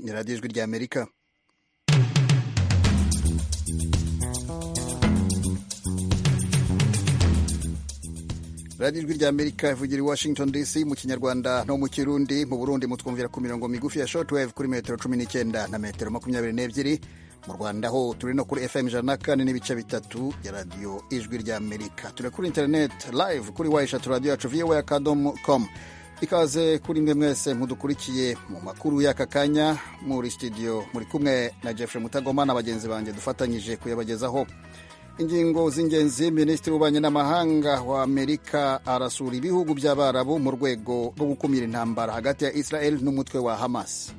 ni radiyo ijwi ry'amerika radiyo ijwi ry'amerika ivugira i washington dc mu kinyarwanda no mu kirundi mu burundi mutwumvira ku mirongo migufi ya shortwave kuri metero cumi n'icyenda na metero makumyabiri n'ebyiri mu rwanda ho turi no kuri fm ijana na kane n'ibice bitatu ya radiyo ijwi ry'amerika turi kuri interineti live kuri wayishatu radiyo yacu viyowe akadomo komu ikaze kuri mwe mwese mudukurikiye mu makuru y'aka kanya muri studio muri kumwe na jeffrey mutagoma na bagenzi banjye dufatanyije kuyabagezaho ingingo z'ingenzi minisitiri w'ububanyi n'amahanga wa amerika arasura ibihugu by'abarabu mu rwego rwo gukumira intambara hagati ya israel n'umutwe wa hamas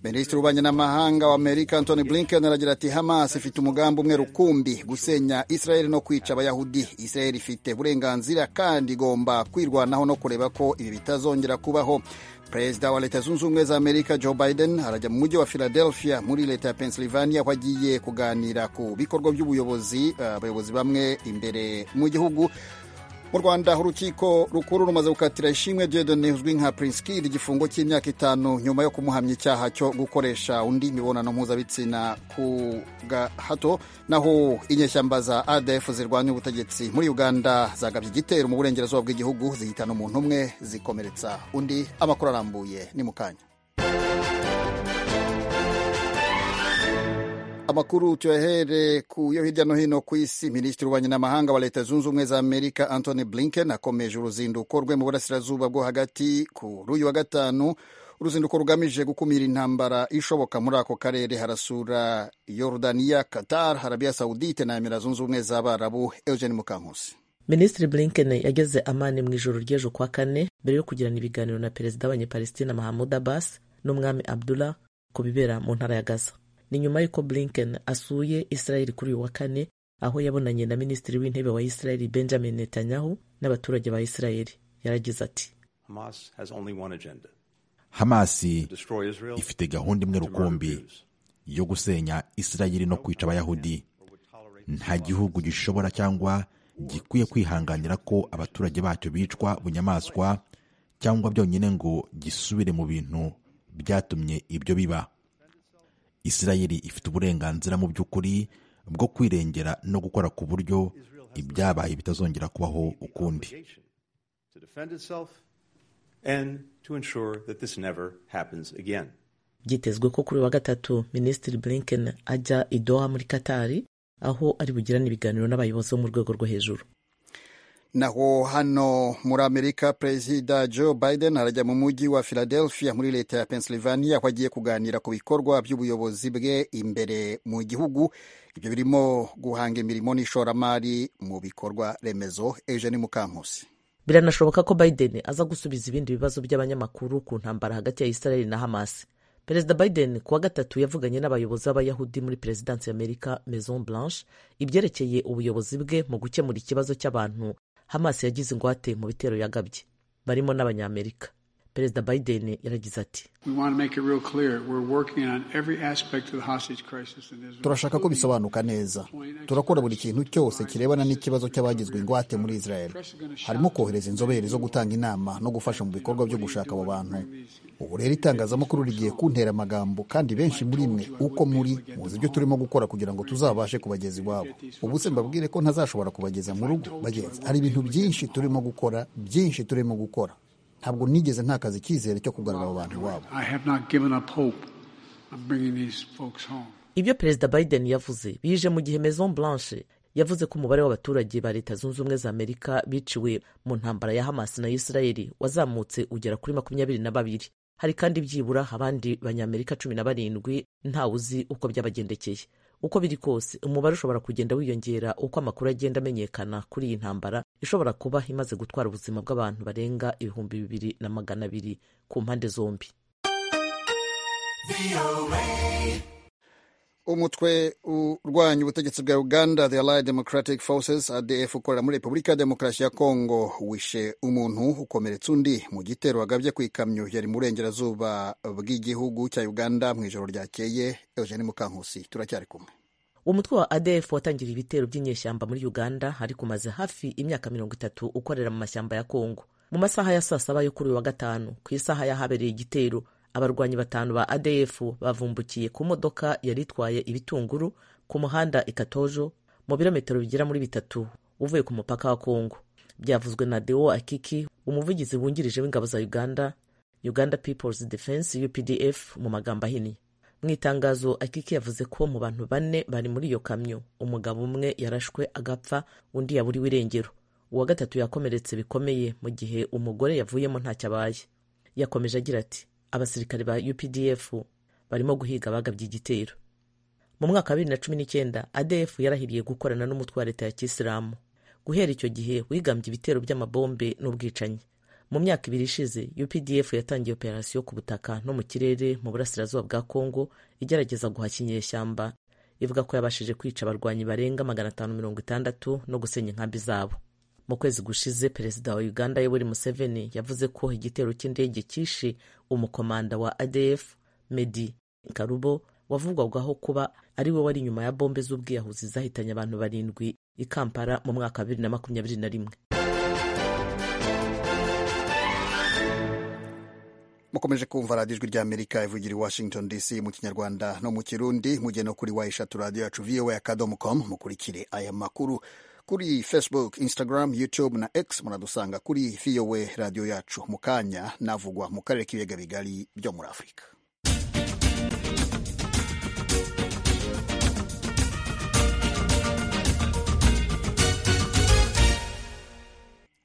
Minisitiri w'ububanyi n'amahanga wa Amerika Antony Blinken aragira ati Hamas ifite umugambi umwe rukumbi gusenya Israel no kwica abayahudi Israel ifite uburenganzira kandi igomba kwirwanaho no kureba ko ibi bitazongera kubaho Perezida wa Leta Zunze Ubumwe za Amerika Joe Biden arajya mu mujyi wa Philadelphia muri leta ya Pennsylvania aho agiye kuganira ku bikorwa by'ubuyobozi abayobozi uh, bamwe imbere mu gihugu mu rwanda urukiko rukuru rumaze gukatira ishimwe dieudonne uzwi nka prince kid igifungo cy'imyaka itanu nyuma yo kumuhamya icyaha cyo gukoresha undi mibonano mpuzabitsina ku gahato naho inyeshyamba za adf zirwanya ubutegetsi muri uganda zagabye igitero mu burengerazuba bw'igihugu zihitana umuntu umwe zikomeretsa undi amakuru arambuye ni mu kanya amakuru tuyahere ku yo hirya no hino ku isi minisitiri w'ububanyi n'amahanga wa leta zunze ubumwe za amerika antony blinken akomeje uruzinduko rwe mu burasirazuba bwo hagati kuri uyu wa gatanu uruzinduko rugamije gukumira intambara ishoboka muri ako karere harasura yorudaniya qatar arabiya saudite na emira zunze ubumwe z'abarabu eugene mukankusi minisitiri blinken yageze amani mu ijoro ry'ejo kwa kane mbere yo kugirana ibiganiro na perezida w'abanyepalestina mahamud abbas n'umwami abdullah ku bibera mu ntara ya gaza ni nyuma y'uko blinken asuye israel kuri uyu wa kane aho yabonanye na minisitiri w'intebe wa israel benjamin netanyahu n'abaturage ba israel yaragize ati hamasi ifite gahunda imwe rukumbi yo gusenya israel no kwica abayahudi nta gihugu gishobora cyangwa gikwiye kwihanganira ko abaturage bacyo bicwa bunyamaswa cyangwa byonyine ngo gisubire mu bintu byatumye ibyo biba Isirayeli ifite uburenganzira mu by'ukuri bwo kwirengera no gukora ku buryo ibyabaye bitazongera kubaho ukundi byitezwe ko kuri wa gatatu minisitiri blinken ajya i doha muri katari aho ari bugirane ibiganiro n'abayobozi bo mu rwego rwo hejuru naho hano muri amerika perezida joe biden arajya mu mujyi wa philadelphia muri leta ya pennsylvania aho agiye kuganira ku bikorwa by'ubuyobozi bwe imbere mu gihugu ibyo birimo guhanga imirimo n'ishoramari mu bikorwa remezo eugene mukankusi biranashoboka ko biden aza gusubiza ibindi bibazo by'abanyamakuru ku ntambara hagati ya israel na hamas perezida biden kuwa gatatu yavuganye n'abayobozi b'abayahudi muri perezidansi y'amerika maison blanche ibyerekeye ubuyobozi bwe mu gukemura ikibazo cy'abantu hamas yagize ingwate mu bitero yagabye barimo n'abanyamerika perezida biden yaragize ati turashaka ko bisobanuka neza turakora buri kintu cyose kirebana n'ikibazo cy'abagizwe ingwate muri israel harimo kohereza inzobere zo gutanga inama no gufasha mu bikorwa byo gushaka abo bantu ubu rero itangazamakuru rigiye kuntera amagambo kandi benshi muri mwe uko muri muzi ibyo turimo gukora kugira ngo tuzabashe kubageza iwabo ubu se mbabwire ko ntazashobora kubageza mu rugo bagenzi hari ibintu byinshi turimo gukora byinshi turimo gukora ntabwo nigeze ntakaza icyizere cyo kugarura abo bantu iwabo ibyo perezida biden yavuze bije mu gihe maison blanche yavuze ko umubare w'abaturage ba leta zunze ubumwe za amerika biciwe mu ntambara ya hamas na israeli wazamutse ugera kuri makumyabiri na babiri hari kandi byibura abandi banyamerika cumi na barindwi ntawe uzi uko byabagendekeye uko biri kose umubare ushobora kugenda wiyongera uko amakuru agenda amenyekana kuri iyi ntambara ishobora kuba imaze gutwara ubuzima bw'abantu barenga ibihumbi bibiri na magana abiri ku mpande zombi umutwe urwanya ubutegetsi bwa uganda the allied democratic forces adf ukorera muri repubulika ya demokarasi ya kongo wishe umuntu ukomeretsa undi mu gitero wagabye ku ikamyo yari mu burengerazuba bw'igihugu cya uganda mu ijoro ryakeye eugene mukankusi turacyari kumwe umutwe wa adf watangiriye ibitero by'inyeshyamba muri uganda ariko umaze hafi imyaka mirongo itatu ukorera mu mashyamba ya kongo mu masaha ya saa saba yo kuri uyu wa gatanu ku isaha y'ahabereye igitero abarwanyi batanu ba adf bavumbukiye ku modoka yari itwaye ibitunguru ku muhanda ikatojo mu birometero bigera muri bitatu uvuye ku mupaka wa kongo byavuzwe na deo akiki umuvugizi wungirije w'ingabo za uganda uganda peoples defense updf mu magambo ahinnye mu itangazo akiki yavuze ko mu bantu bane bari muri iyo kamyo umugabo umwe yarashwe agapfa undi yaburiwe irengero uwa gatatu yakomeretse bikomeye mu gihe umugore yavuyemo ntacyo abaye yakomeje agira ati abasirikare ba updf barimo guhiga abagabye igitero mu mwaka wa bibiri na cumi n'icyenda adf yarahiriye gukorana n'umutwe wa leta ya kisilamu guhera icyo gihe wigambye ibitero by'amabombe n'ubwicanyi mu myaka ibiri ishize updf yatangiye operasiyo ku butaka no mu kirere mu burasirazuba bwa kongo igerageza guhashya inyeshyamba ivuga ko yabashije kwica abarwanyi barenga magana atanu mirongo itandatu no gusenya inkambi zabo mu kwezi gushize perezida wa uganda yoweri museveni yavuze ko igitero cy'indege cyishe umukomanda wa adf medi karubo wavugwagaho kuba ari we wari inyuma ya bombe z'ubwiyahuzi zahitanye abantu barindwi i kampala mu mwaka wa bibiri na makumyabiri na rimwe mukomeje kumva radiyo ijwi ry'amerika ivugira i washington dc mu kinyarwanda no mu kirundi mugena kuri wa eshatu radiyo yacu voa akadomo com mukurikire aya makuru kuri facebook instagram youtube na x muradusanga kuri voa radiyo yacu mu kanya navugwa mu karere k'ibiyaga bigari byo muri afurika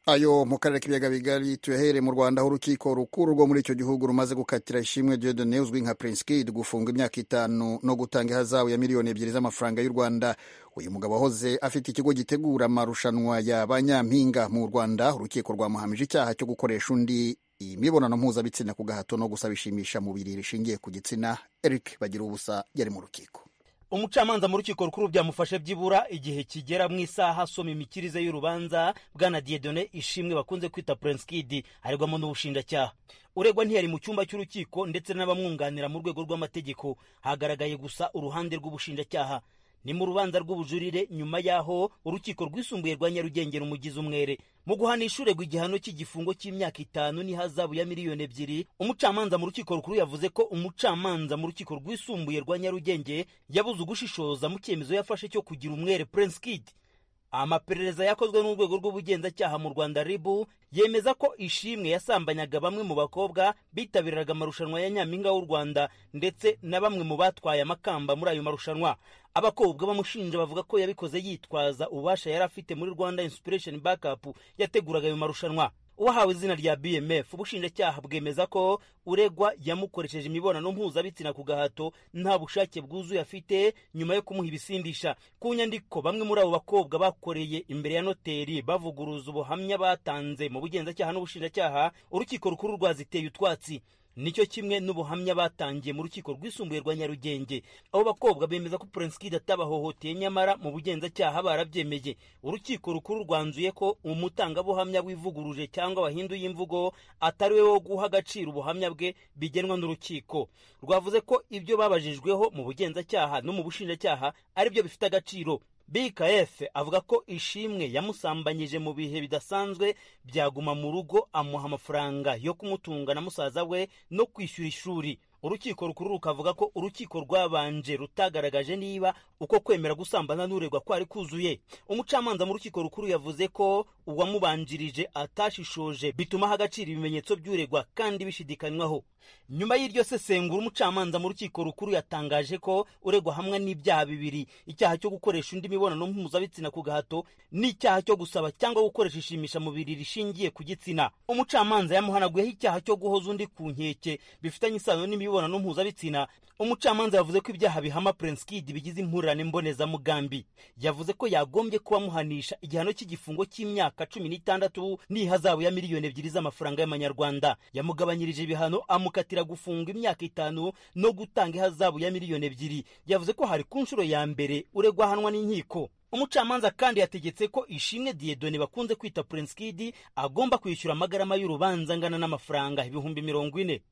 ayo mu karere k'ibiyaga bigari tuyahere mu rwanda aho urukiko rukuru rwo muri icyo gihugu rumaze gukatira ishimwe Dieudonne uzwi nka Prince Kid gufunga imyaka itanu no gutanga ihazabu ya miliyoni ebyiri z'amafaranga y'u Rwanda uyu mugabo wahoze afite ikigo gitegura amarushanwa ya banyampinga mu Rwanda urukiko rwamuhamije icyaha cyo gukoresha undi imibonano mpuzabitsina ku gahato no gusabishimisha mubiri rishingiye ku gitsina Eric bagira ubusa yari mu rukiko umucamanza mu rukiko rukuru byamufashe byibura igihe kigera mu isaha asoma imikirize y'urubanza bwana diedone ishimwe bakunze kwita prince kid aregwamo n'ubushinjacyaha uregwa ntiyari mu cyumba cy'urukiko ndetse n'abamwunganira mu rwego rw'amategeko hagaragaye gusa uruhande rw'ubushinjacyaha ni mu rubanza rw'ubujurire nyuma y'aho urukiko rwisumbuye rwa nyarugenge rumugize umwere mu guhanisha uregwa igihano cy'igifungo cy'imyaka itanu n'ihazabu ya miliyoni ebyiri umucamanza mu rukiko rukuru yavuze ko umucamanza mu rukiko rwisumbuye rwa nyarugenge yabuze ugushishoza mu cyemezo yafashe cyo kugira umwere prince kid amaperereza yakozwe n'urwego rw'ubugenzacyaha mu rwanda ribu yemeza ko ishimwe yasambanyaga bamwe mu bakobwa bitabiraga amarushanwa ya nyampinga w'u rwanda ndetse na bamwe mu batwaye amakamba muri ayo marushanwa abakobwa bamushinja bavuga ko yabikoze yitwaza ububasha yari afite muri rwanda inspiration backup yateguraga ayo marushanwa uwahawe izina rya bmf ubushinjacyaha bwemeza ko uregwa yamukoresheje imibonano mpuzabitsina ku gahato nta bushake bwuzuye afite nyuma yo kumuha ibisindisha ku nyandiko bamwe muri abo bakobwa bakoreye imbere ya noteri bavuguruza ubuhamya batanze mu bugenzacyaha n'ubushinjacyaha urukiko rukuru rwaziteye utwatsi nicyo kimwe n'ubuhamya batangiye mu rukiko rwisumbuye rwa nyarugenge abo bakobwa bemeza ko prince kid atabahohoteye nyamara mu bugenzacyaha barabyemeye urukiko rukuru rwanzuye ko umutangabuhamya wivuguruje cyangwa wahinduye imvugo atari we wo guha agaciro ubuhamya bwe bigenwa n'urukiko rwavuze ko ibyo babajijweho mu bugenzacyaha no mu bushinjacyaha ari byo bifite agaciro bkf avuga ko ishimwe yamusambanyije mu bihe bidasanzwe byaguma mu rugo amuha amafaranga yo kumutunga na musaza we no kwishyura ishuri urukiko rukuru rukavuga ko urukiko rwabanje rutagaragaje niba uko kwemera gusambana n'uregwa kwari kuzuye umucamanza mu rukiko rukuru yavuze ko uwamubanjirije atashishoje bituma agaciro ibimenyetso by'uregwa kandi bishidikanywaho nyuma y'iryo sesengura umucamanza mu rukiko rukuru yatangaje ko uregwa hamwe n'ibyaha bibiri icyaha cyo gukoresha undi mibonano mpuzabitsina ku gahato n'icyaha cyo gusaba cyangwa gukoresha ishimisha mubiri rishingiye ku gitsina umucamanza yamuhanaguyeho icyaha cyo guhoza undi ku nkeke bifitanye isano n'imibonano imibonano mpuzabitsina umucamanza yavuze ko ibyaha bihama prince kid bigize impurane mbonezamugambi yavuze ko yagombye kuba amuhanisha igihano cy'igifungo cy'imyaka cumi n'itandatu n'ihazabu ya miliyoni ebyiri z'amafaranga y'amanyarwanda yamugabanyirije ibihano amukatira gufunga imyaka itanu no gutanga ihazabu ya miliyoni ebyiri yavuze ko hari ku nshuro ya mbere uregwa ahanwa n'inkiko umucamanza kandi yategetse ko ishimwe diyedone bakunze kwita purensikidi agomba kwishyura amagarama y'urubanza angana n'amafaranga ibihumbi mirongo ine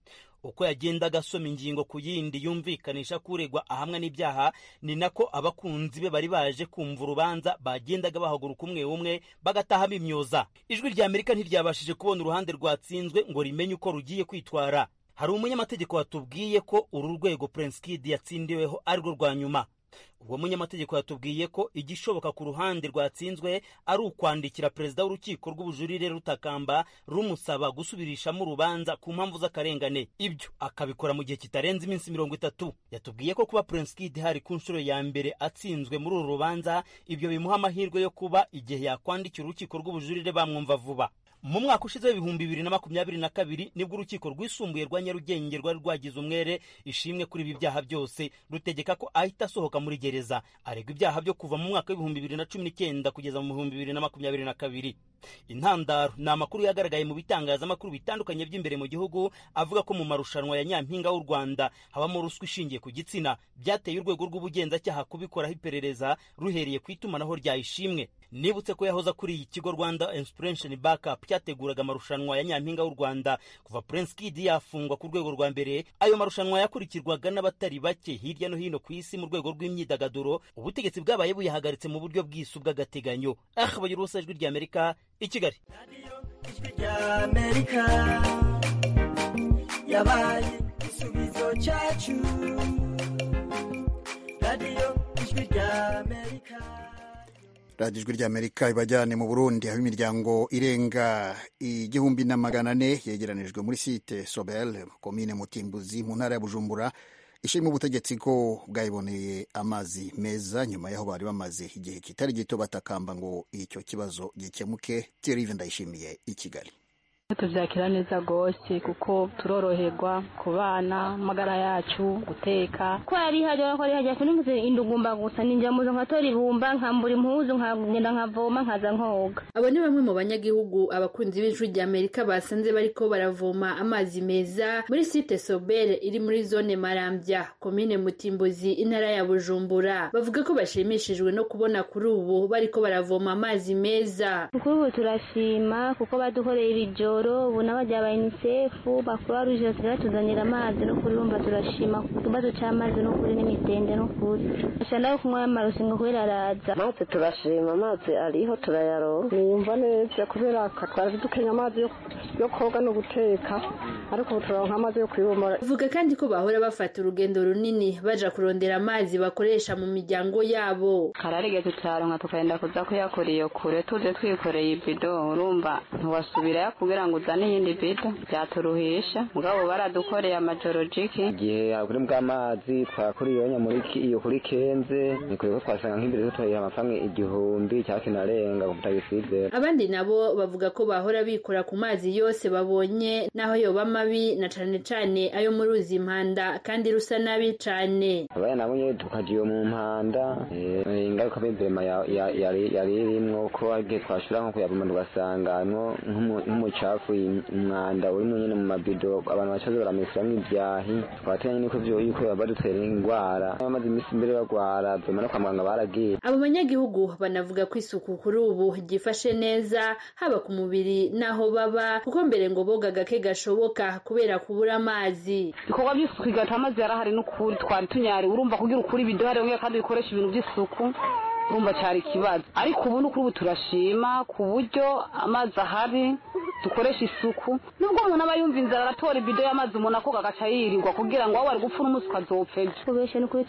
uko yagendaga asoma ingingo ku yindi yumvikanisha ko uregwa ahamwa n'ibyaha ni nako abakunzi be bari baje kumva urubanza bagendaga bahaguruka umwe umwe bagataha bimyoza ijwi rya amerika ntiryabashije kubona uruhande rwatsinzwe ngo rimenye uko rugiye kwitwara hari umunyamategeko watubwiye ko uru rwego purensikidi yatsindiweho arirwo rwa nyuma uwo munyamategeko yatubwiye ko igishoboka ku ruhande rwatsinzwe ari ukwandikira perezida w'urukiko rw'ubujurire rutakamba rumusaba gusubirishamo urubanza ku mpamvu z'akarengane ibyo akabikora mu gihe kitarenze iminsi mirongo itatu yatubwiye ko kuba purensikidi hari ku nshuro ya mbere atsinzwe muri uru rubanza ibyo bimuha amahirwe yo kuba igihe yakwandikira urukiko rw'ubujurire bamwumva vuba mu mwaka ushize w'ibihumbi bibiri na makumyabiri na kabiri nibwo urukiko rwisumbuye rwa nyarugenge rwari rwagize umwere ishimwe kuri ibi byaha byose rutegeka ko ahita asohoka muri gereza aregwa ibyaha byo kuva mu mwaka w'ibihumbi bibiri na cumi n'icyenda kugeza mu bihumbi bibiri na makumyabiri na kabiri intandaro ni amakuru yagaragaye mu bitangazamakuru bitandukanye by'imbere mu gihugu avuga ko mu marushanwa ya nyampinga w'u rwanda habamo ruswa ishingiye ku gitsina byateye urwego rw'ubugenzacyaha kubikoraho iperereza ruhereye ku itumanaho rya ishimwe nibutse ko yahoze kuri iyi kigo rwanda inspiration backup cyateguraga amarushanwa ya nyampinga w'u rwanda kuva prince kid yafungwa ku rwego rwa mbere ayo marushanwa yakurikirwaga n'abatari bake hirya no hino ku isi mu rwego rw'imyidagaduro ubutegetsi bwabaye buyahagaritse mu buryo bw'isu bw'agateganyo ahabaye urusa ijwi rya amerika i kigali yabaye igisubizo cyacu radiyo ijwi rya amerika radiyo ijwi rya amerika ibajyane mu burundi aho imiryango irenga igihumbi na magana ane yegeranijwe muri site sobel komine mutimbuzi mu ntara ya bujumbura ishima ubutegetsi ko bwayiboneye amazi meza nyuma y'aho bari bamaze igihe kitari gito batakamba ngo icyo kibazo gikemuke terive ndayishimiye i kigali tubyakira neza rwose kuko turoroherwa ku bana amagara yacu guteka ko yarihajya ko yarihajya sinumvise indugumba gusa ninjya muzo nkatora ibumba nkambura impuzu nkagenda nkavoma nkaza nkoga abo ni bamwe mu banyagihugu abakunzi b'ijwi rya amerika basanze bariko baravoma amazi meza muri site sobere iri muri zone marambya komine mutimbuzi intara ya bujumbura bavuga ko bashimishijwe no kubona kuri ubu bariko baravoma amazi meza kuri ubu turashima kuko badukoreye ibijyo ubu n'abajya ba unisefu bakuru ruje batuzanira amazi no kuri rumva turashima ku kibazo cy'amazi no kuri n'imitende no kuri bashaka no kunywa amarusingo kubera araza amazi turashima amazi ariho turayaronka niyumva neza kubera twari dukenya amazi yo koga no guteka ariko ubu turaronka amazi yo kuyibomora bavuga kandi ko bahora bafata urugendo runini baja kurondera amazi bakoresha mu miryango yabo kararigeze turaronka tukagenda kuza kuyakoreye kure tuje twikoreye ibido urumva ntiwasubirayo kugira ngo uzane iyindi bido byaturuhisha mugabo baradukoreye amatorojiki igihe kuri bw'amazi twakuriyeho muri iyo kuri kenze ni kure ko twasanga nk'imbere tutuhaye amafaranga igihumbi cyangwa kinarenga kutabisizera abandi nabo bavuga ko bahora bikora ku mazi yose babonye naho yoba mabi na cane cane ayo muri uzi impanda kandi rusa nabi cane abana nabo nyene tukaja iyo mu mpanda ingaruka mibema yari irimwo ko igihe twashobora nko kuyaboma tugasangamwo nk'umuca hafi umwanda urimo nyine mu mabido abantu bacaze baramesamo ibyahi twatanya nuko ibyo yuko badutera indwara bamaze iminsi mbere barwara duma no kwa muganga baragiye abo banyagihugu banavuga ko isuku kuri ubu ryifashe neza haba ku mubiri n'aho baba kuko mbere ngo boga gake gashoboka kubera kubura amazi ibikorwa by'isuku igata amazi yarahari n'ukuri twari tunyari urumva kugira ukuri ibido hari kandi bikoresha ibintu by'isuku urumva cyari ikibazo ariko ubu ni ubu turashima ku buryo amazi ahari dukoresha isuku nubwo umuntu aba yumva inzara aratora ibido y'amazi umuntu akoga agaca yirirwa kugira ngo waba ari gupfa n'umunsi ukazopfa ejo kubesha ni ukuri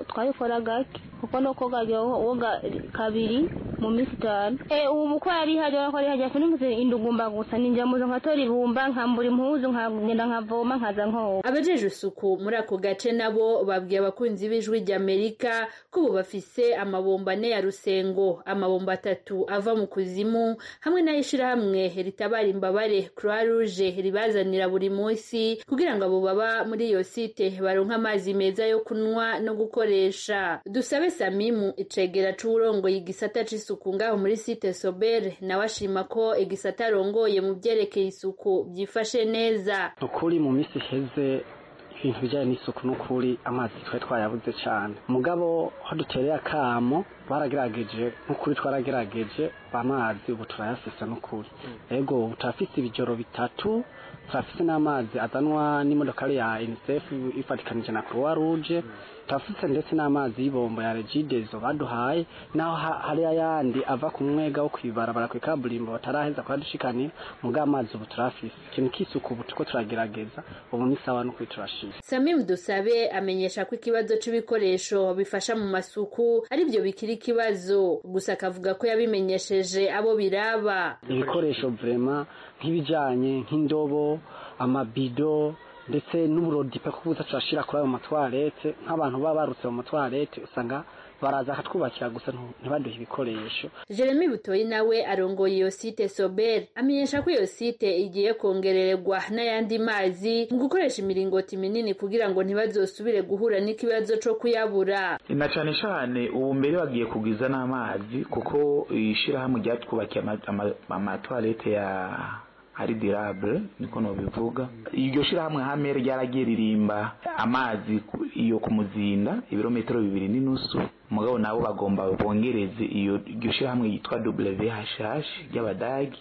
twabikora gake kuko no koga woga kabiri mu minsi itanu ubu ko yari ihajya ko yari ihajya sinumvise indugumba gusa ninjya muzo nkatora ibumba nkambura impuzu nkagenda nkavoma nkaza nkoga abajejwe isuku muri ako gace nabo babwiye abakunzi b'ijwi rya amerika ko ubu bafise amabomba ane ya rusengo amabomba atatu ava mu kuzimu hamwe n'ay'ishyirahamwe ritabara imbabare croix rouge ribazanira buri munsi kugira ngo abo baba muri iyo site baronke amazi meza yo kunywa no gukoresha dusabe samimu icegera c'uwurongoye igisata c'isuku ngaho muri site sobere nawe ashima ko igisata arongoye mu vyerekeye isuku vyifashe neza ukuri mu misi iheze ibintu bijyanye n'isuku n'ukuri amazi twari twarayabuze cyane mugabo aho dutereye akamo baragerageje n'ukuri twaragerageje amazi ubu turayafise n'ukuri ego ubu turafise ibijoro bitatu turafise n'amazi azanwa n'imodokari ya unicef ifatikanije na croix rouge turafise ndetse n'amazi y'ibombo ya regidezo baduhaye naho ha- hari ayandi ava ku mwega wo kwibarabara ku ikaburimbo bataraheza kuhadushikanira mugabo amazi ubu turafise ikintu cy'isuku ubu turiko turagerageza ubu ni sawa n'ukuri turashima Samim Dusabe amenyesha ko ikibazo c'ibikoresho bifasha mu masuku ari byo bikiri ikibazo gusa akavuga ko yabimenyesheje abo biraba ibikoresho vrema nk'ibijanye nk'indobo amabido ndetse n'uburodipe ko buza turashira kuri ayo matwarete nk'abantu baba barutse mu matwarete usanga baraza akatwubakira gusa ntu- ntibaduhe ibikoresho Jeremy Butoyi nawe arongoye iyo site Sober amenyesha ko iyo site igiye kongererwa n'ayandi mazi mu gukoresha imiringoti minini kugira ngo ntibazosubire guhura n'ikibazo co kuyabura na cyane cyane ubu mbere bagiye kugwiza n'amazi kuko ishyirahamwe ryatwubakiye ama- ama- amatwarete ya aridirabure niko nobivuga iryo shyirahamwe hame ryaragiye ririmba amazi ku- iyo ku muzinda ibirometero bibiri n'inusu mugabo nabo bagomba bongereze iyo iryo shyirahamwe yitwa whh ry'abadagi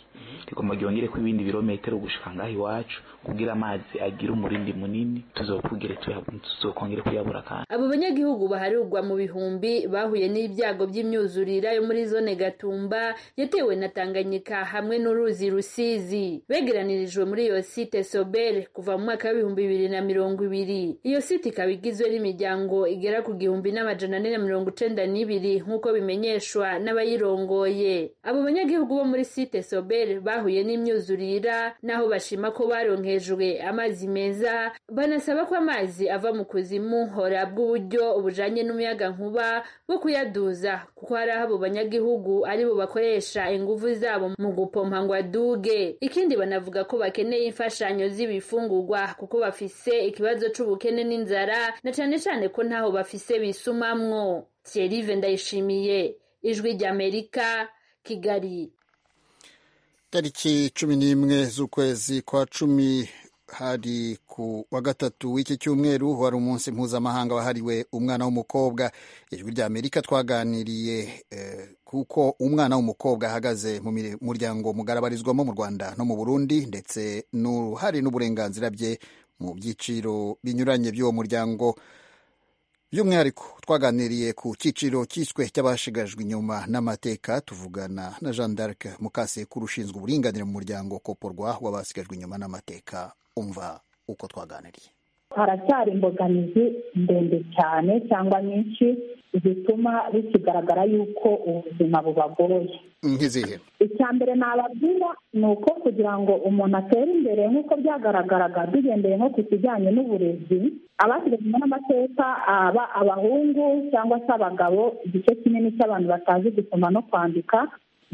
rigomba ryongere ko ibindi birometero gushika ngaho iwacu kugira amazi agire umurindi munini tuzokugere tuya- tuzokongere kuyabura kandi abo banyagihugu baharurwa mu bihumbi bahuye n'ibyago by'imyuzurira yo muri zone gatumba yatewe na tanganyika hamwe n'uruzi rusizi begeranirijwe muri iyo site sobere kuva mu mwaka w'ibihumbi bibiri na mirongo ibiri iyo site ikaba igizwe n'imiryango igera ku gihumbi n'amajana ane na mirongo icenda n'ibiri nk'uko bimenyeshwa n'abayirongoye abo banyagihugu bo muri site sobere bahuye n'imyuzurira naho bashima ko baronkejwe amazi meza banasaba ko amazi ava mu kuzimu horabwa uburyo bujanye n'umuyaga nkuba bwo kuyaduza kuko hari aho abo banyagihugu aribo bakoresha inguvu zabo mu gupompa ngo aduge ikindi banavuga ko bakeneye imfashanyo z'ibifungurwa kuko bafise ikibazo c'ubukene n'inzara na cane cane ko ntaho bafise bisumamwo Thierry Vendayishimiye ijwi ry'Amerika Kigali tariki cumi n'imwe z'ukwezi kwa cumi hari ku wa gatatu w'iki cyumweru wari umunsi mpuzamahanga wahariwe umwana w'umukobwa ijwi rya amerika twaganiriye eh, kuko umwana w'umukobwa ahagaze mu mire- muryango mugarabarizwamo mu rwanda no mu burundi ndetse n'uruhare n'uburenganzira bye mu byiciro binyuranye by'uwo muryango by'umwihariko twaganiriye ku cyiciro cyiswe cy'abashigajwe inyuma n'amateka tuvugana na jean d'arc mukasekuru ushinzwe uburinganire mu muryango koporwa w'abasigajwe inyuma n'amateka umva uko twaganiriye haracyari imbogamizi ndende cyane cyangwa nyinshi zituma bikigaragara yuko ubuzima bubagoye nk'izihe icya mbere nababwira ni uko kugira ngo umuntu atere imbere nk'uko byagaragaraga dugendeye nko ku kijyanye n'uburezi abasigaye n'amateka aba abahungu cyangwa se abagabo igice kinini cy'abantu batazi gusoma no kwandika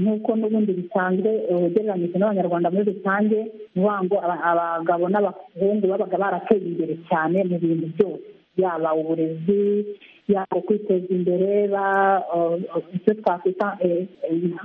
nk'uko n'ubundi bisanzwe eh, ugereranyije n'abanyarwanda muri rusange ni ukuvuga ngo aba- abagabo n'abahungu babaga barateye imbere cyane mu bintu byose yaba uburezi yaba kwiteza imbere ba eh, eh, icyo twakwita eh, eh,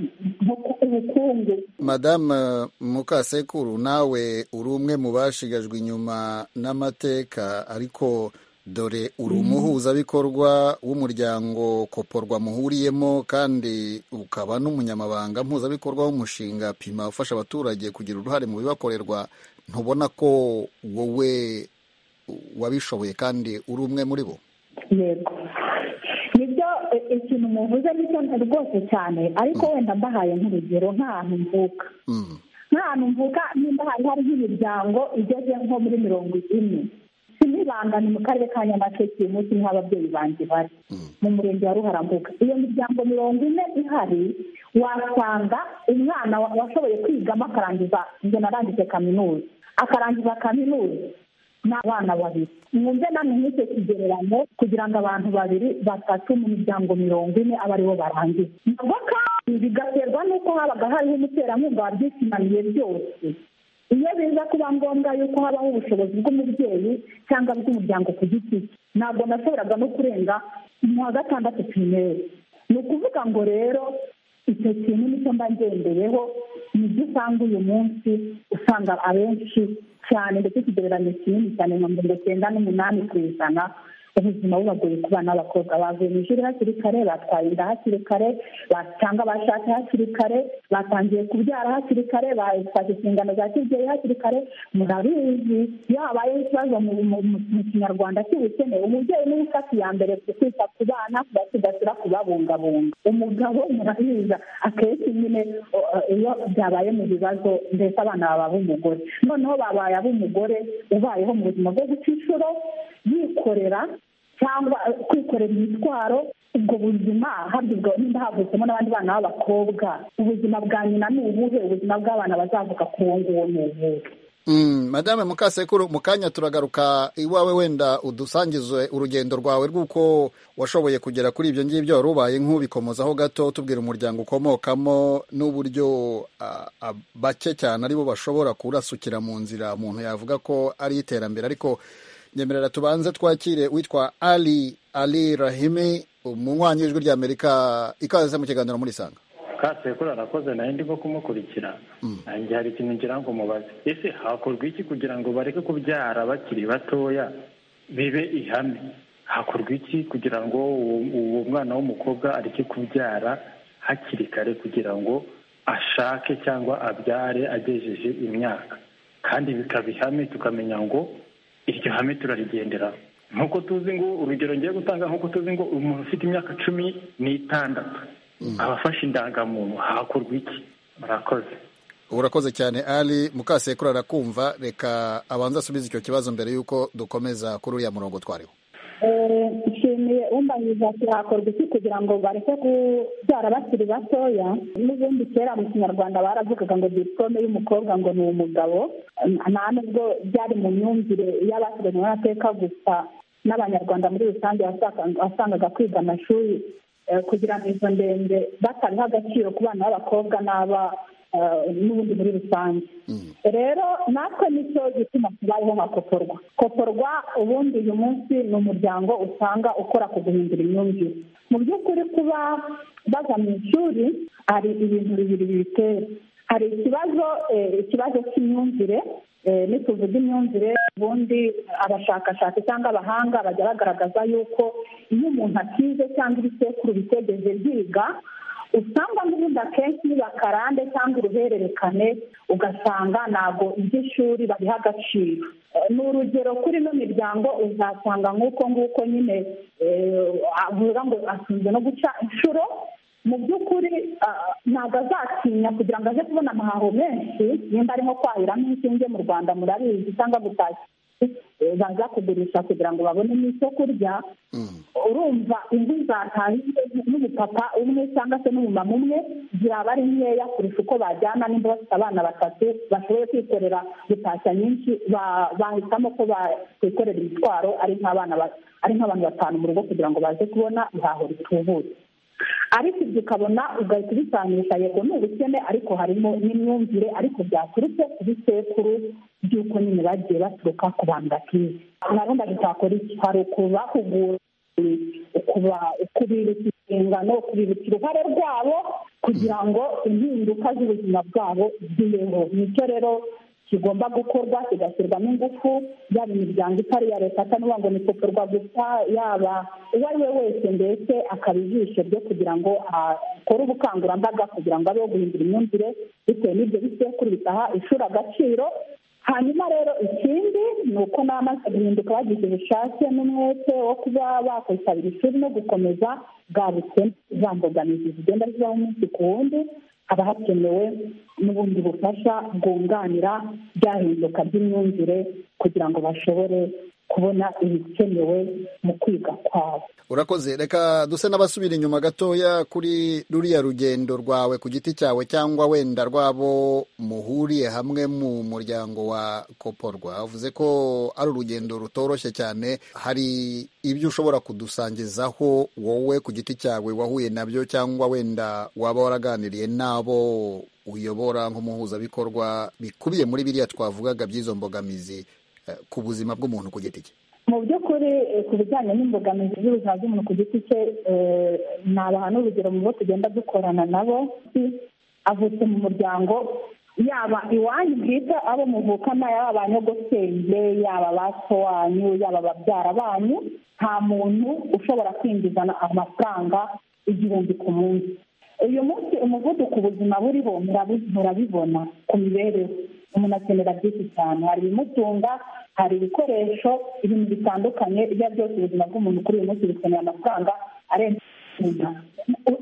nko ku- ubukungu madamu mukasekuru nawe uri umwe mu bashigajwe inyuma n'amateka ariko dore uri umuhuzabikorwa w'umuryango koporwa muhuriyemo kandi ukaba n'umunyamabanga mpuzabikorwa w'umushinga pima ufasha abaturage kugira uruhare mu bibakorerwa ntubona ko wowe wabishoboye kandi uri umwe muri bo yego nibyo eh, ikintu muvuze nicyo rwose cyane ariko wenda mbahaye nk'urugero nk'ahantu mvuka Mm. nk'ahantu mvuka nimba hari hari nk'imiryango igeze nko muri mirongo ine sinibanga ni mu karere ka nyamasheke uyu munsi niho ababyeyi banjye bari mu murenge wa ruharambuga iyo miryango mirongo ine ihari wasanga umwana wa- washoboye kwigamo akarangiza ngo narangije kaminuza akarangiza kaminuza ni abana babiri mwumve namwe nk'icyo kigereranyo kugira ngo abantu babiri batatu mu miryango mirongo ine abe aribo barangiza nabwo kandi bigaterwa n'uko habaga hariho umuterankunga wabyishinaniye byose iyo biza kuba ngombwa yuko habaho ubushobozi bw'umubyeyi cyangwa bw'umuryango ku giti cye ntabwo nashoboraga no kurenga mu wa gatandatu pirimeri ni ukuvuga ngo rero icyo kintu nicyo mba ngendeyeho nibyo usanga uyu munsi usanga abenshi cyane ndetse ikigereranyo kinini cyane nka mirongo icyenda n'umunani ku ijana ubuzima bubagoye ku bana b'abakobwa bavuye mu ishuri hakiri kare batwaye inda hakiri kare cyangwa bashatse hakiri kare batangiye kubyara hakiri kare batwaje inshingano za kibyeyi hakiri kare murabizi iyo habayeho ikibazo mu kinyarwanda cy'ubukene umubyeyi niwe ufata iya mbere kwita ku bana kubasigasira kubabungabunga umugabo murabizi akenshi nyine iyo byabaye mu bibazo mbese abana baba ab'umugore noneho babaye ab'umugore ubayeho mu buzima bwo guca inshuro yikorera cyangwa kwikorera imitwaro ubwo buzima habwa nimba havuzemo n'abandi bana b'abakobwa ubuzima bwa nyina ni ubuhe ubuzima bw'abana bazavuka ku nguwo ni ubuhe madame mukasekuru mu kanya turagaruka iwawe wenda udusangize urugendo rwawe rw'uko washoboye kugera kuri ibyo ngibyo wari ubaye nk'ubikomozaho gato tubwira umuryango ukomokamo n'uburyo bake cyane aribo bashobora kurasukira mu nzira umuntu yavuga ko ari iterambere ariko nyemerera tubanze twakire witwa ali ali rahimi umunywanyi w'ijwi ry'amerika ikaze mu kiganiro muri sanga kasekuru arakoze nawe ndimo kumukurikira nanjye hari ikintu ngira ngo mubaze ese hakorwa iki kugira ngo bareke kubyara bakiri batoya bibe ihame hakorwa iki kugira ngo uwo mwana w'umukobwa areke kubyara hakiri kare kugira ngo ashake cyangwa abyare agejeje imyaka kandi bikaba ihame tukamenya ngo iryo hame turarigendera nk'uko tuzi ngo urugero ngiye gutanga nk'uko tuzi ngo umuntu ufite imyaka cumi n'itandatu abafashe indangamuntu hakorwa iki murakoze urakoze cyane ari mukasekuru arakumva reka abanza asubize icyo kibazo mbere y'uko dukomeza kuri uriya murongo twariho nshimiye umbanyiza hakorwa iki kugira ngo bareke kubyara bakiri batoya n'ubundi kera mu kinyarwanda baravugaga ngo diporome y'umukobwa ngo ni umugabo nta nubwo byari mu myumvire y'abateganywa n'amateka gusa n'abanyarwanda muri rusange wasangaga kwiga amashuri kugira ngo izo ndende batariho agaciro ku bana b'abakobwa n'aba n'ubundi muri rusange rero natwe nicyo gituma tubayeho nka koporwa koporwa ubundi uyu munsi ni umuryango usanga ukora ku guhindura imyumvire mu by'ukuri kuba baza mu ishuri hari ibintu bibiri bibitera hari ikibazo ikibazo cy'imyumvire nituvuga imyumvire ubundi abashakashatsi cyangwa abahanga bajya bagaragaza yuko iyo umuntu akize cyangwa ibisekuru bitegeze byiga usanga n'ubundi akenshi ni bakarande cyangwa uruhererekane ugasanga ntabwo iby'ishuri babiha agaciro ni urugero kuri ino miryango uzasanga nk'uko nguko nyine avuga ngo atunze no guca inshuro mu by'ukuri ntabwo azatinya kugira ngo aze kubona amahaho menshi nimba ari nko kwahiramo inshinge mu rwanda murabizi cyangwa gutashya baza kugurisha kugira ngo babone n'icyo kurya urumva inzu zatahiye n'umupapa umwe cyangwa se n'umumama umwe ziraba ari nkeya kurusha uko bajyana nimba bafite abana batatu bashoboye kwikorera gutashya nyinshi bahitamo ko bakwikorera imitwaro ari nk'abantu batanu mu rugo kugira ngo baze kubona ihaho ritubutse ariko ibyo ukabona ugahita ubisanisha yego ni ubukene ariko harimo n'imyumvire ariko byaturutse ku bisekuru by'uko nyine bagiye baturuka ku bantu bakize nabo ndabishakora iki hari ukubahugura ukubibutsa inshingano ukubibutsa uruhare rwabo kugira ngo impinduka z'ubuzima bwabo zibeho nicyo rero kigomba gukorwa kigashyirwamo ingufu yaba imiryango itari iya leta atanuba ngo ni koporwa gusa yaba uwo ari we wese mbese akaba ijisho ryo kugira ngo akore ubukangurambaga kugira ngo abeho guhindura imyumvire bitewe n'ibyo bisekuru bitaha ishuri agaciro hanyuma rero ikindi ni uko n'amaze guhinduka bagize ubushake n'umwete wo kuba bakwitabira ishuri no gukomeza bwa bukene za mbogamizi zigenda zibaho umunsi ku wundi haba hakenewe n'ubundi bufasha bwunganira bya hinduka by'imyumvire kugira ngo bashobore kubona ibikenewe mu kwiga kwabo urakoze reka duse n'abasubira inyuma gatoya kuri ruriya rugendo rwawe ku giti cyawe cyangwa wenda rwabo muhuriye hamwe mu muryango wa koporwa avuze ko ari urugendo rutoroshye cyane hari ibyo ushobora kudusangizaho wowe ku giti cyawe wahuye nabyo cyangwa wenda waba waraganiriye n'abo uyobora nk'umuhuzabikorwa bikubiye muri biriya twavugaga by'izo mbogamizi ku buzima bw'umuntu ku giti cye mu by'ukuri ku bijyanye n'imbogamizi z'ubuzima bw'umuntu ku giti cye ni abantu urugero mu bo tugenda dukorana nabo avutse mu muryango yaba iwanyu bwite abo muvukana yaba abanyogosenge yaba ba so wanyu yaba babyara banyu nta muntu ushobora kwinjizana amafaranga igihumbi ku munsi uyu munsi umuvuduko ubuzima buriho murabibona ku mibereho umuntu akenera byinshi cyane hari ibimutunga hari ibikoresho ibintu bitandukanye ibyo ari byose ubuzima bw'umuntu kuri uyu munsi bikeneye amafaranga arenze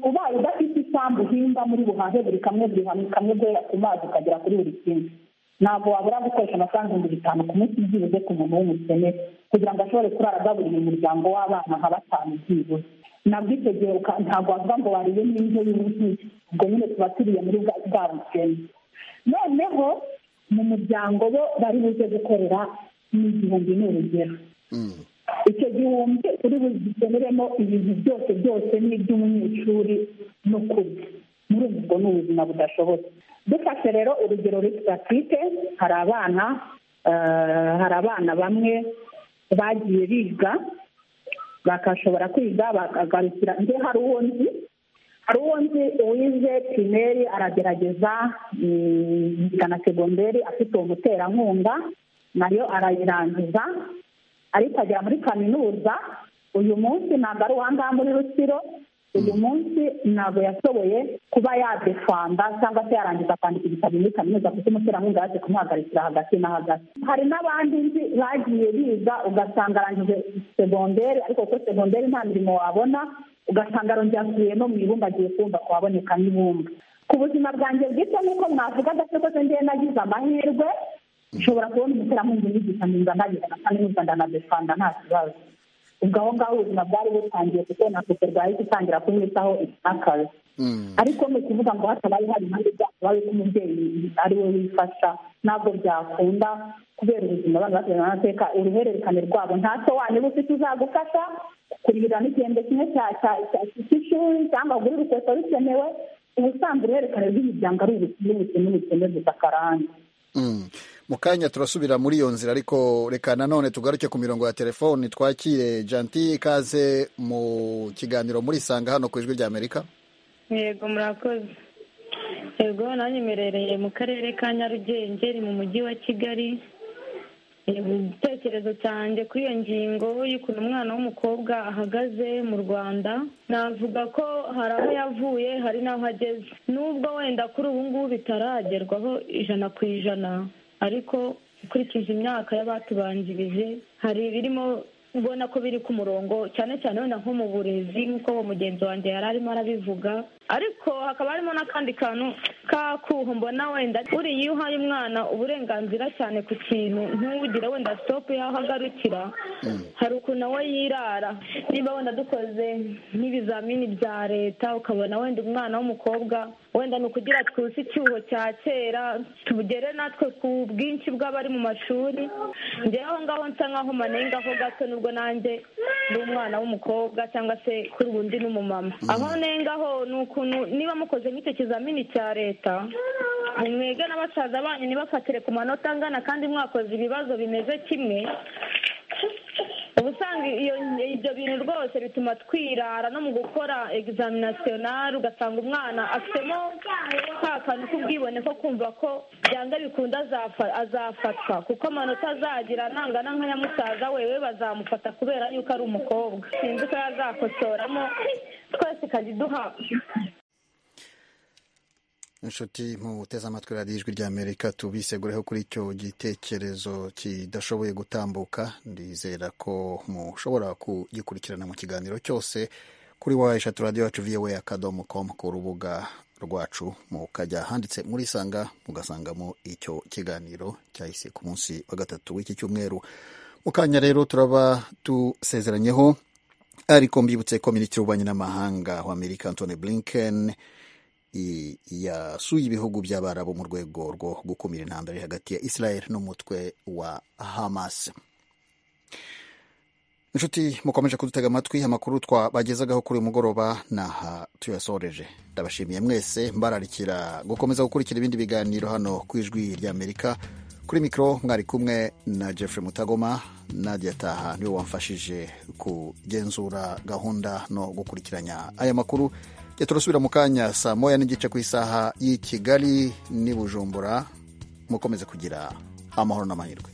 ubaye udafite isambu uhinga muri buhahe buri kamwe buri kamwe guhera ku mazi ukagera kuri buri kimwe ntabwo wabura gukoresha amafaranga ibihumbi bitanu ku munsi byibuze ku muntu w'umukene kugira ngo ashobore kurara agaburira umuryango w'abana nka batanu byibuze nabwo icyo gihe ntabwo wavuga ngo wariye n'indyo y'ubuhinzi ubwo nyine tuba turiye muri bwa bukene noneho mu muryango bo bari buze gukorera n'igihumbi ni urugero icyo gihumbi uri bugeneremo ibintu byose byose n'iby'umunyeshuri no kurya muri ubu ubwo ni ubuzima budashobotse dufashe rero urugero twite hari abana hari abana bamwe bagiye biga bakashobora kwiga bakagarukira nde hari uwo nzi hari uwo nzi uwize pirimeri aragerageza na segonderi afite uwo muterankunga nayo arayirangiza ariko agera muri kaminuza uyu munsi ntabwo ari uwangaha muri rusiro uyu munsi ntabwo yashoboye kuba yadefanda cyangwa se yarangiza kwandika ibitabo muri kaminuza kuko umuterankunga yaje kumuhagarikira hagati na hagati hari n'abandi nzi bagiye biga ugasanga arangije segonderi ariko kuko segonderi nta mirimo wabona ugasanga arongera asubiye no mu ibumba agiye kumva kuhaboneka n'ibumba ku buzima bwanjye bwite nk'uko mwavugaga se rwose ngewe nagize amahirwe nshobora kubona umuterankunga unyigisha nkumva nagize na kaminuza ndanadefanda nta kibazo ubwo aho ngaho ubuzima bwari butangiye kuko na sosiyete bahita itangira kumwitaho itakaye ariko ni ukuvuga ngo hatabaye hari impande byakabaye ko umubyeyi ari we wifasha ntabwo byakunda kubera ubuzima abana basigaye mu mateka uruhererekane rwabo nta so wanyu uba ufite uzagufasha kurihira n'igihembwe kimwe cy'ishuri cyangwa ugure urukweto rukenewe ubusanzwe uruhererekane rw'imiryango ari ubukene ubukene gusa karande mu kanya turasubira muri iyo nzira ariko reka nanone tugaruke ku mirongo ya telefoni twakire janti ikaze mu kiganiro muri sanga hano ku ijwi ry'amerika yego murakoze yego nanjye mberereye mu karere ka nyarugenge ni mu mujyi wa kigali igitekerezo cyanjye kuri iyo ngingo y'ukuntu umwana w'umukobwa ahagaze mu rwanda navuga ko hari aho yavuye hari n'aho ageze nubwo wenda kuri ubu ngubu bitaragerwaho ijana ku ijana ariko ukurikije imyaka y'abatubanjirije hari ibirimo ubona ko biri ku murongo cyane cyane wenda nko mu burezi nk'uko uwo mugenzi wanjye yari arimo arabivuga ariko hakaba harimo n'akandi kantu k'akuho mbona wenda buriya iyo uhaye umwana uburenganzira cyane ku kintu ntugire wenda sitopu y'aho agarukira hari ukuntu nawe yirara niba wenda dukoze nk'ibizamini bya leta ukabona wenda umwana w'umukobwa wenda ni ukugira twuse icyuho cya kera tugere natwe ku bwinshi bw'abari mu mashuri ngewe aho ngaho nsa nk'aho manenga aho gato n'ubwo nanjye ndi umwana w'umukobwa cyangwa se kuri ubundi n'umumama aho nengaho ni ukuntu niba mukoze nk'icyo kizamini cya leta mwege na basaza banyu ntibafatire ku manota angana kandi mwakoze ibibazo bimeze kimwe ubusanga ibyo bintu rwose bituma twirara no mu gukora egizaminisiyonari ugasanga umwana afitemo ka kantu k'ubwibone ko kumva ko byanga bikunda azafatwa kuko amanota azagira nangana nka nyamusaza wewe bazamufata kubera yuko ari umukobwa sinzi ko yazakosoramo twese ikajya iduha inshuti muteze amatwi radiyo ijwi ry'amerika tubisegureho kuri icyo gitekerezo kidashoboye gutambuka ndizera ko mushobora kugikurikirana mu kiganiro cyose kuri wa eshatu radiyo yacu viwe akadomo komu ku rubuga rwacu mukajya handitse muri sanga mugasangamo icyo kiganiro cyahise ku munsi wa gatatu w'iki cyumweru mu kanya rero turaba tusezeranyeho ariko mbibutse ko minisitiri w'ububanyi n'amahanga wa amerika antony blinken yasuye ibihugu by'abarabu mu rwego rwo gukumira intambara iri hagati ya israel n'umutwe wa hamas inshuti mukomeje kudutega amatwi amakuru twabagezagaho kuri uyu mugoroba n'aha tuyasoreje ndabashimiye mwese mbararikira gukomeza gukurikira ibindi biganiro hano ku ijwi ry'amerika kuri mikoro mwari kumwe na Jeffrey mutagoma nadia taha niwe wamfashije kugenzura gahunda no gukurikiranya aya makuru turasubira mu kanya saa moya n'igice ku isaha y'i kigali n'i bujumbura mukomeze kugira amahoro n'amahirwe